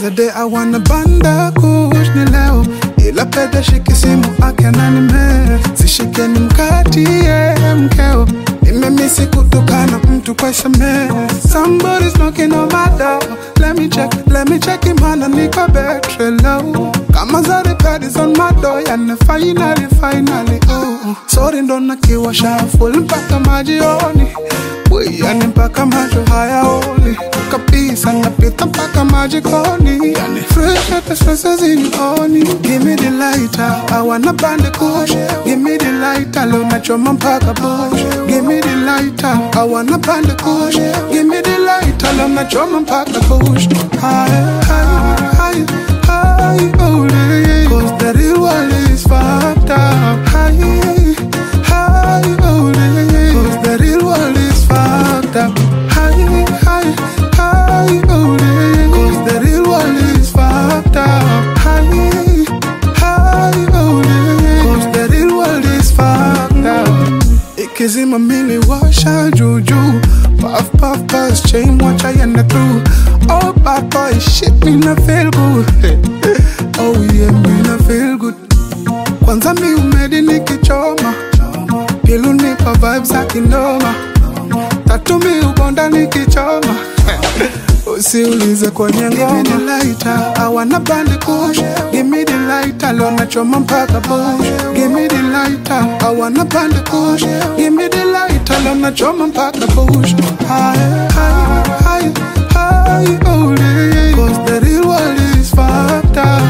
a day I wanna banda kush ni leo ila pete shiki simu ake ananime sishike ni mkatie mkeo nimemisi kutukana mtu kwa sms somebody's knocking on my door let me check let me check imana niko betri low kama zari padis on my door yani finally finally oh sorry ndo nakiwasha full mpaka majioni yani mpaka macho hayaoni kabisa napita mpaka majikoni yani fresh hata stress zinioni give me the lighter I wanna band kush give me the lighter leo nachoma mpaka bush give me the lighter I wanna band kush give me the lighter leo nachoma mpaka bush high high high high oh yeah cause the real world is fucked up high high oh yeah cause the real world is fucked up high high high oh yeah cause the real world is fucked up high high oh yeah cause the real world is fucked up ikizima mili washa juju puff puff pass chain watch I end through oh bad boy shit me na feel good oh yeah me na feel good kwanza mi umedi nikichoma pilu nipa vibes za kinoma tatu mi ubonda nikichoma usiulize kwenye ngoma Give me the lighter, I wanna band kush Give me the lighter, leo nachoma mpaka bush Give me the lighter, I wanna band kush Give me the lighter, leo nachoma mpaka bush High, high, high, high, oh yeah Cause the real world is fucked up